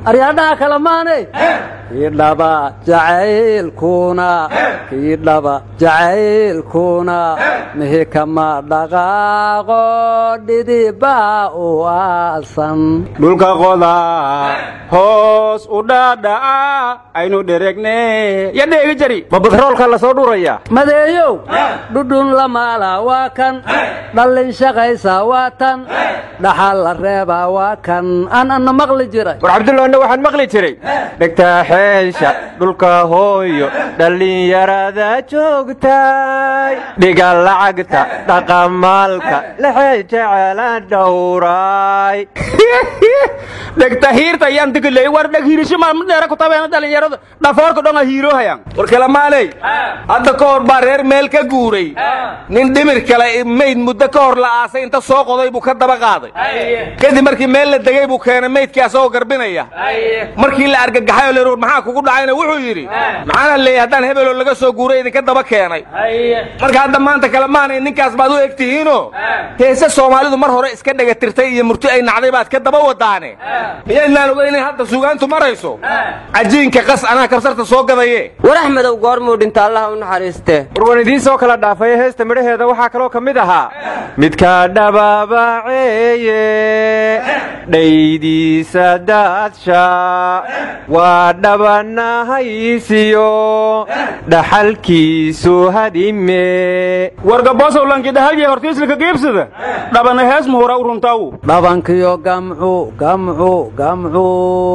aryaadhaha kale maanay kii dhaba jacaylkuna kii dhaba jacaylkuna mihi kama dhaqaaqo dhidibaa u aasan dhulka qoda hoos u dhaadhaca aynu dheregne ya dheegi jari ma batroolka la soo dhuraya madeeyow dhudhun la maala waa kan dhallin shaqaysa waa tan dhaxal la reebaa waa kan aan anna maqli jiray war cabdullaahna waxaan maqli jiray dhegtaa xeesha dhulka hooyo dhallinyarada joogtay dhiga lacagta dhaqamaalka laxee jecela dhowraay dhegta hiirta ayaan digiley war dheg hiirisho maalmadheera ku tabeena dhallinyarada dhafoorka dhonga hiiroohayaan war kalamaaley hadda ka hor baa reer meel ka guuray nin dhimir kale mayd muddo ka hor la aasay inta soo qoday buu ka daba qaaday kadib markii meel la degay buu keenay maydkii asagoo garbinaya markii la argagaxay oo la yidhi maxaa kugu dhacayna wuxuu yidhi maxaana leeyay haddaan hebeloo laga soo guuray idinka daba keenay marka hadda maanta kale maanay ninkaas baad u eg tihiinoo heese soomaalidu mar hore iska dhagatirtay iyo murti ay nacday baad ka daba wadaane miyaynaan oga inay hadda sugaantu marayso cajiinka qas anaa kabsarta soo gadaye war axmedow goormuu dhinta allaha u naxariiste war waan idiin soo kala dhaafay heesta midhaheeda waxaa kaloo ka mid ahaa midka dhabaabaceeye dhaydiisa daadsha waa dhabanahaysiyo dhaxalkiisu hadime wargabosowlanki dhahalye hortiislika giibsada dhabana hees muhura uruntaw dhabankiyo gamcu gamcu gamcu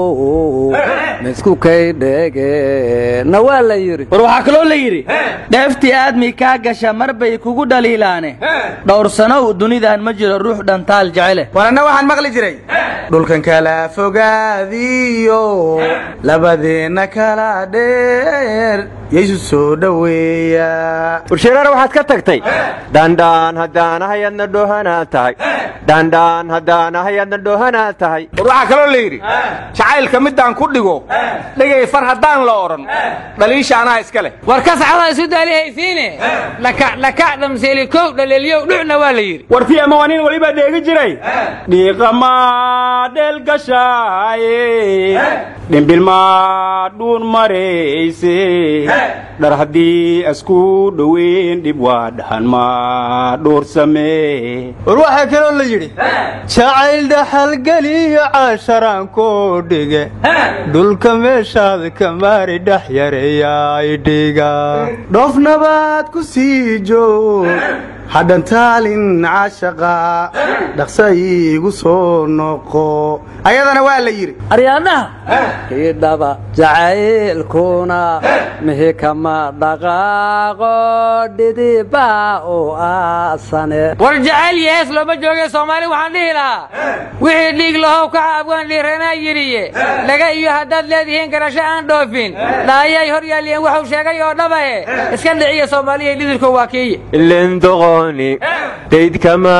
misku kaydhege na waa la yidhi war waxaa kaloo la yidhi dheeftii aadmi kaa gasha mar bay kugu dhaliilaane dhowrsanow dunidan ma jiro ruux dhantaal jecele war anna waxaan maqli jiray dhulkan kala fogaadiyo labadeenna kala dheer yaysu soo dhoweeya warsheeraana waxaad ka tagtay dandhaan haddaanahay adna dhoohanaa tahay dandhaan haddaanahay adna dhoohanaa tahay war waxaa kaloo la yidhi jacaylka middaan ku dhigo dhegay far haddaan la odhan dhaliisha anaa iska leh war ka saxda isu daalihaysiine dhakac dhakac dhamseeli kow dhaleelyow dhucna waa la yidhi war fi ama waa nin welibaa dheegi jiray dhiiqamaa dheelgashaaye dhimbilmaa dhuun marayse dhar haddii asku dhoweyn dhib waa dhahan maa dhuursamee war waxaa kaloo la yidhi jacayl dhaxalgeliyo caasharaan koo dhige dhulka meeshaad ka maari dhex yareeyaay dhiga dhoof nabaad ku sii joog hadhantaalin cashaqa dhaqsa iigu soo noqo ayadana waa la yidhi aryaadhaha kii dhaba jacaylkuna mihi kama dhaqaaqo dhidibaa u aasane war jacayl iyo hees looma joogay soomaali waxaan dhihi lahaa wixii dhiig lahow ka caabgaan dhiiranaa yidhiye laga iyo haddaad leedihiin garasho aan dhoofin dhaayay hor yaaliyeen waxuu sheegay oo dhabae iska dhiciya soomaaliya dhidilko waa kiiye ilindoqoni daydkama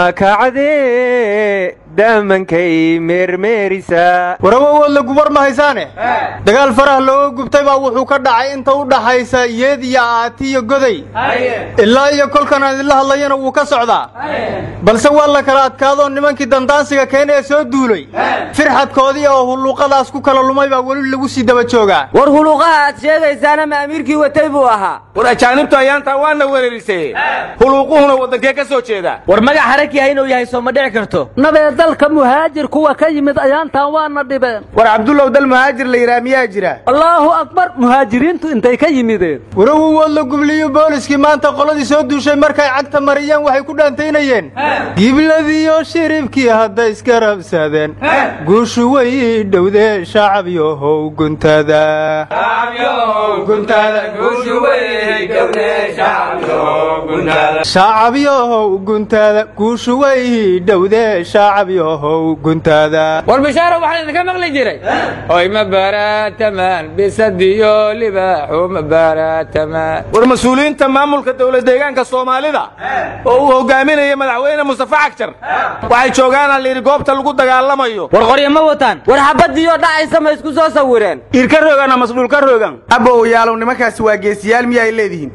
kacdee daamankay meermeerisa warawowood la gubar ma haysaane dagaal faraha looga gubtay baa wuxuu ka dhacay inta u dhaxaysa yeed iyo aati iyo goday ilaa iyo kolkan aan idinla hadlayana wuu ka socdaa balse waa la kala adkaadoo nimankii dandaansiga keena ee soo duulay firxadkoodii oo hulluuqadaas ku kala lumay baa weli lagu sii daba joogaa war huluuqaha aad sheegaysaana ma amiirkii watay buu ahaa war ajaanibtu ayaantaa waana wereerisay huluuquhuna waddankee ka soo jeeda war magac harakiha inuu yahay soo ma dhici karto nabee dalka muhaajir kuwa ka yimid ayaantaan waana dhibeen war cabdullow dal muhaajir la yidhaha miyaa jira allaahu akbar muhaajiriintu intay ka yimideen warawowood la gubliyo booliskii maanta qoladii soo duushay markay cagta mariyeen waxay ku dhaantaynayeen gibladiyo shiribkii hadday iska rabsadeen guushu way dhowdee shacabyohow guntada shacabyohow guntada guushu way dhowdee shacabyohow guntada war bishaaro waxaan idinka maqli jiray oy ma baaraatamaan bisadiyo libaaxu ma baaraatamaan war mas-uuliyiinta maamulka dowlad deegaanka soomaalida oo uu hogaaminaya madaxweyne mustafa cagjar waxay joogaanaa layidhi goobta lagu dagaalamayo war qoryo ma wataan war xabadiyo dhacaysa ma isku soo sawireen irka rogan ama masdhuulka rogan abow yaalow nimankaasi waa geesiyaal miyaay leedihiin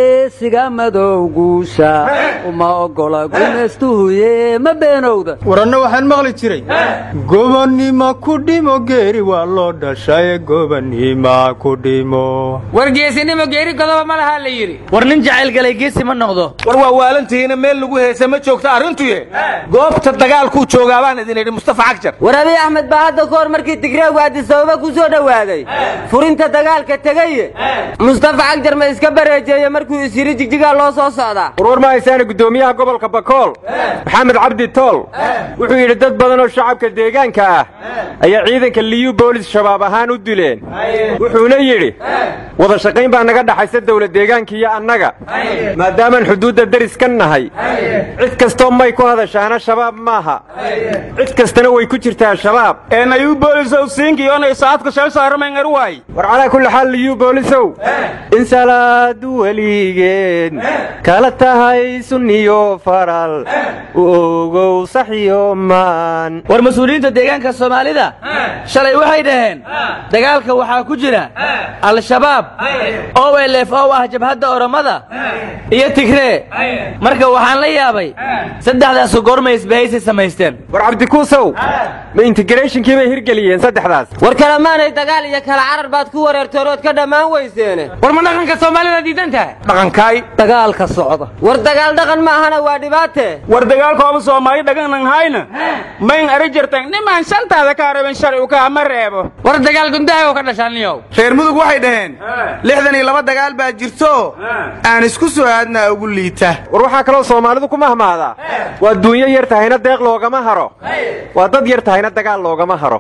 geesiga madow guusha uma ogola gumaystuhuye ma beenowda war annagu anna waxaan maqli jiray gobonnimo ku dhimo geeri waa loo dhashay gobonnima ku dhimo war geesinimo geeri godoba ma lahaa la yidhi war nin jacayl galay geesi ma noqdo war waa waalantihiina meel lagu heesa ma joogto arrintuye goobta dagaalkuu joogaa baan idin idhi mustafa cagjar war abiy axmed baa hadda ka hor markii tigreegu addisababa ku soo dhowaaday furinta dagaalka tegaye mustafa cagjar ma iska bareejeeye markuu is yidhi jigjigaa loo soo socdaa warwar ma haysaana guddoomiyaha gobolka bakool maxamed cabdi tool wuxuu yidhi dad badan oo shacabka deegaanka ah ayaa ciidanka liyu boolis shabaab ahaan u dileen wuxuuna yidhi wada shaqayn baa naga dhaxaysa dawlad deegaanka iyo annaga maadaamaan xuduudda deris ka nahay cid kastoo may ku hadashaana shabaab maaha cid kastana way ku jirtaa shabaab eenayuu boolisow siinkiyoonay saadka shal saaramayngar waay war calaa kulli xaal liyu boolisow in salaadu weligeed kala tahay sunniyo faral u ogow saxiyo maan war mas-uuliyiinta deegaanka soomaalida shalay waxay dhaheen dagaalka waxaa ku jira al-shabaab o lf o ah jabhadda oromada iyo tigree marka waxaan la yaabay saddexdaasu goormay isbahaysi samaysteen war cabdikuusow ma integratinkii bay hirgeliyeen saddexdaas war kalemaanay dagaal iyo kala carar baad ku wareertoorood ka dhammaan weyseene war ma dhaqanka soomaalida diidan tahay dhaqankaay dagaalka socda war dagaal dhaqan ma ahana waa dhibaate war dagaalkooba soomaali dhaganan hayna mayn ari jirtan nimaan shantaada ka araben sharcigu kaa ma reebo war dagaal gundaha oo ka dhashaaniyow reer mudug waxay dhaheen lixdan iyo laba dagaal baa jirto aan isku soo aadnaa ugu liita war waxaa kaloo soomaalidu ku mahmaadaa waa duunyo yar tahayna deeq loogama haro waa dad yar tahayna dagaal loogama haro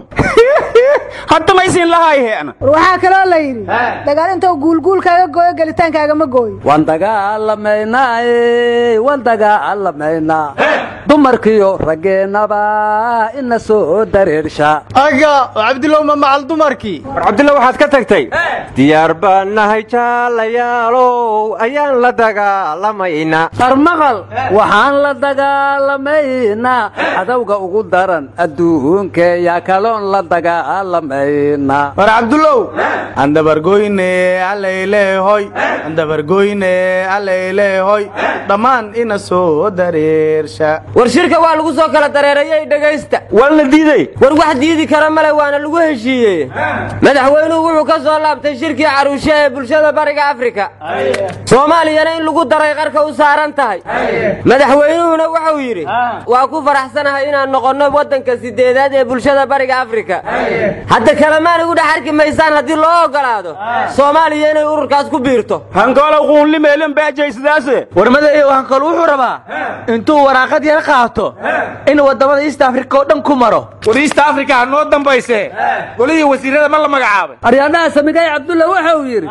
hadda maysiin lahayheena war waxaa kaloo la yidhi dagaal intuu guulguulkaaga gooyo gelitaankaaga gooyo waan dagaalamaynaaye waan dagaalamaynaa dumarkiyo raggeennaba ina soo dareersha aga oo cabdilow ma macal dumarkii war cabdilla waxaad ka tagtay diyaar baan nahay jaalayaalow ayaan la dagaalamaynaa qarmaqal waxaan la dagaalamaynaa cadowga ugu daran adduunkeeya kaloon la dagaalamaynaa war cabdullow andabargoyne allayleehoy andabargoyne allayleehoy dhammaan ina soo dareersha war shirka waa lagu soo kala dareerayay dhegaysta waa la diiday war wax diidi kara male waana lagu heshiiyey madaxweynuhu wuxuu ka soo laabtay shirkii caruushe ee bulshada bariga afrika soomaaliyana in lagu daray qarka u saaran tahay madaxweynuhuna wuxuu yidhi waa ku faraxsanahay inaan noqonno waddanka sideedaad ee bulshada bariga afrika hadda kalamaan igu dhex arki maysaan haddii loo ogolaado soomaaliya inay ururkaas ku biirto hankoolow quunlimeelin baajaysidaase warmadayo hanqal wuxuu rabaa intuu waraaqad yar qaato in waddamada east africa oo dhan ku maro war east africa ha noo dambayse golihii wasiirada ma la magacaabay aryaadhaha samigay cabdulla wuxuu yidhi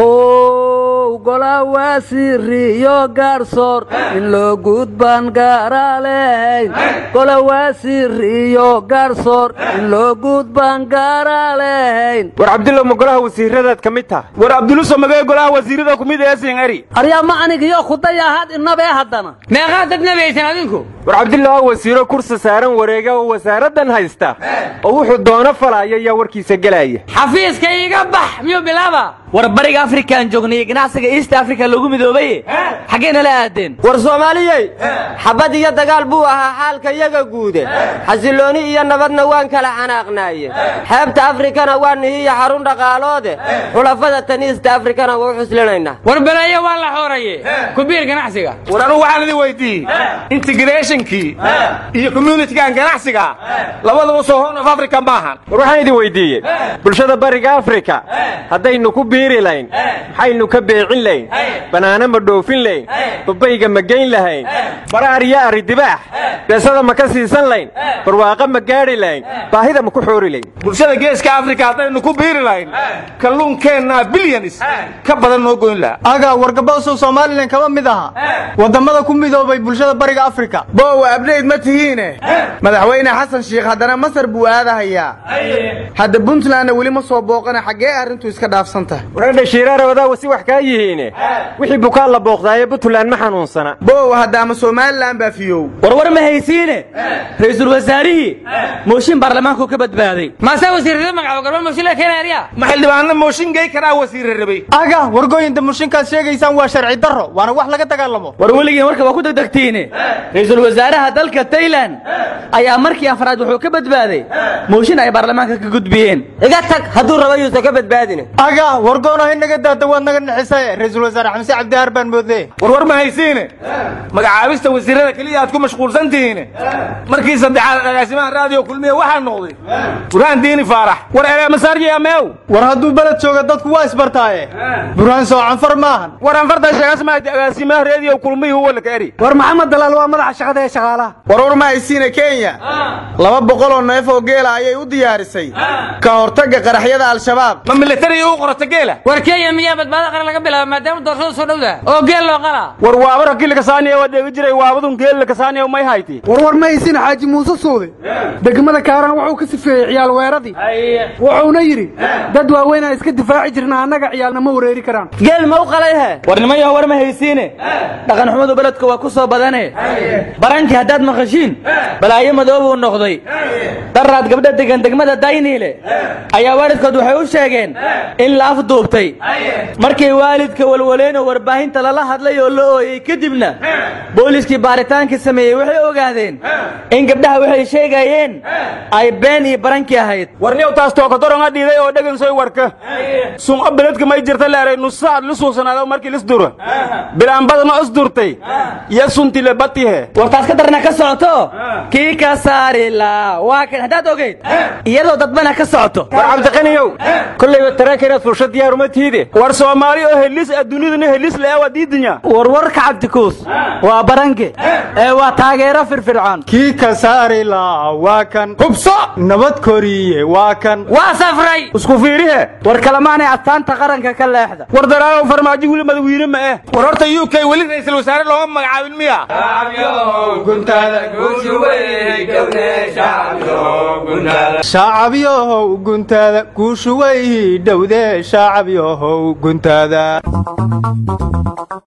how gola waasiriyo gaarsoor in loo gudbaan gaara lehayn gola waasiriyo gaarsoor in loo gudbaan gaara lehayn war cabdilla ma golaha wasiiradaad ka mid tahay war abduluso magee golaha wasiirada kumid eesin eri aryaa ma anigiyo kudayahaad inabee haddana meeqaa dad nabaysan adinku war cabdilla oo wasiiro kursi saaran wareega oo wasaaraddan haysta oo wuxuu doono falaya ayaa warkiisa gelaya xafiiska iga bax miyuu bilaaba war bariga afrikaan joognay ganacsiga east africa lagu midoobaye xaggee nala aadeen war soomaaliyey xabad iyo dagaal buu ahaa xaalka iyaga guude xasillooni iyo nabadna waan kala xanaaqnaaye xeebta afrikana waa nihiya xarun dhaqaaloode xulafada tan east afrikana waa u xuslinaynaa war beleeyo waa la xooraye kubiir ganacsiga war anugu waxaan idin weydiiyey integrationkii iyo communitigan ganacsiga labadaba soo horn of africa maahan war waxaan idin weydiiyey bulshada bariga afrika haddaynu ku biiri layn maxaynu ka beecin layn bannaano ma dhoofin layn babayga ma geyn lahayn baraar iyo ari dibaax beesada ma ka siisan layn barwaaqo ma gaadhi layn baahida ma ku xoori layn bulshada geeska afrika haddaynu ku biiri lahayn kalluunkeenna bilyanis ka badan noo goyn laha aga wargaboosow somalilan kama mid aha waddamada ku midoobay bulshada bariga afrika boowa abdhayd ma tihiine madaxweyne xasan shiikh haddana masar buu aadahayaa hadda puntlandna weli ma soo booqana xaggee arrintu iska dhaafsan tahay waradha shiiraare wadaawa si wax kaa yihiine wixii bukaan la booqdaaye puntland ma xanuunsana boowa hadda ama somalilan baa fiyow warwar ma haysiine ra'iisul wasaarihii mooshin baarlamaanku ka badbaaday maasaa wasiirada magacaabo garba mooshinla keenaarya ma xildhibaanna mooshin gey karaa wasiire rabay aga wargooyinta mushinkaad sheegaysaan waa sharci darro waana wax laga dagaalamo war weligiin warka waa ku degdegtiine ra'iisul wasaaraha dalka taylan ayaa markii afraad wuxuu ka badbaaday mooshin ay baarlamaanka ka gudbiyeen iga tag hadduu raba yuusan ka badbaadine aga wargoonahay naga daada waad naga nixisaye ra-iisul wasaare xamse cabdihaar baan moodee warwar ma haysiine magacaabista wasiirada keliya aad ku mashquulsan tihiine markii saddexaad agaasimaha raadiyo kulmiya waxaa noqday burhaan diini faarax war ereemasaarjiya meew war hadduu beled jooga dadku waa isbartaaye burhaan soo canfar maahan war anfarta sheegasmaadi agaasimaha raadiyo kulmiya huwa laka eri war maxamed dalaal waa madaxa shaqada ee shaqaalaha warwar ma haysiine kenya laba boqol oo neef oo geela ayay u diyaarisay ka hortagga qaraxyada al-shabaab ma militariga u qorata geela war kenya miyaa badbaado qaran laga bilaaba maadaama doorashada soo dhowda oo geel loo qalaa war waabara kilika saaniya waa dheegi jiray waabadun geelika saaniya may hayti warwar ma haysin xaaji muuse suude degmada kaaraan wuxuu ka sifeeyey ciyaal weeradii wuxuuna yidhi dad waaweynaa iska difaaci jirna annaga ciyaalna ma wareeri karaan geel ma u qalay he war nimayaho war ma haysiine dhaqan xumadu beledka waa ku soo badane barankii haddaad maqashiin balaayo madoobuu noqday daraad gabdha degan degmada dayniile ayaa waalidkood waxay u sheegeen in la afduubtay markay waalidka walwaleen oo warbaahinta lala hadlay oo la ooyey kadibna booliiskii baaritaankii sameeyey waxay ogaadeen in gabdhaha waxay sheegayeen ay been iyo barankii ahayd warniyow taas tookadoronga dhiiday oo dhegansoy warka sunco beledka may jirta leeray nusaad lu suugsanaado markii lisdura bilaanbadana isdurtay iyo suntile batihe war taas ka darna ka socoto kii ka saari la waa kan haddaad ogeyd iyadoo dadbana ka socoto war cabdiqaniyow kollayba taraanka inaad fursho diyaaruma tiide war soomaali oo helis adduunyaduna helis le waa diidanya warwarka cabdikuus waa baranke ee waa taageero firfircoon kii ka saari laa waa kan hubso nabad koriye waa kan waa safray isku fiirihe war kalemaanay astaanta qaranka ka leexda war daraayow farmaajo wili madawiine ma eh war horta u k weli ra'iisul wasaare looma magacaabin miya shaacabyohow guntaada guushu way dhowdee shaacabyohow guntaada